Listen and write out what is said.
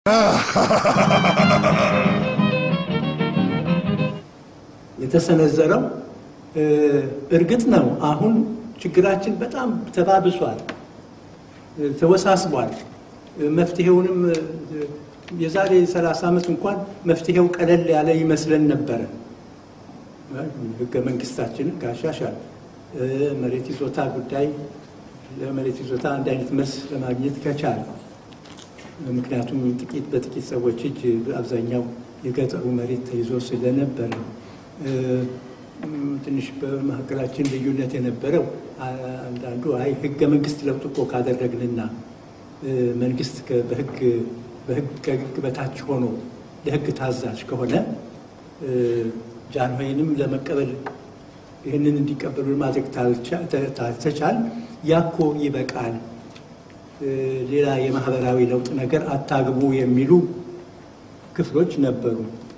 የተሰነዘረው እርግጥ ነው። አሁን ችግራችን በጣም ተባብሷል፣ ተወሳስቧል። መፍትሄውንም የዛሬ 30 ዓመት እንኳን መፍትሄው ቀለል ያለ ይመስለን ነበረ። ህገ መንግስታችንን ካሻሻል መሬት ይዞታ ጉዳይ ለመሬት ይዞታ አንድ አይነት መልስ ለማግኘት ከቻለ ምክንያቱም ጥቂት በጥቂት ሰዎች እጅ አብዛኛው የገጠሩ መሬት ተይዞ ስለነበረ ትንሽ በመካከላችን ልዩነት የነበረው አንዳንዱ አይ ህገ መንግስት ለውጥ እኮ ካደረግንና መንግስት በህግ ከህግ በታች ሆኖ ለህግ ታዛዥ ከሆነ ጃንሆይንም ለመቀበል ይህንን እንዲቀበሉ ማድረግ ተቻል ያኮ ይበቃል፣ ሌላ የማህበራዊ ለውጥ ነገር አታግቡ የሚሉ ክፍሎች ነበሩ።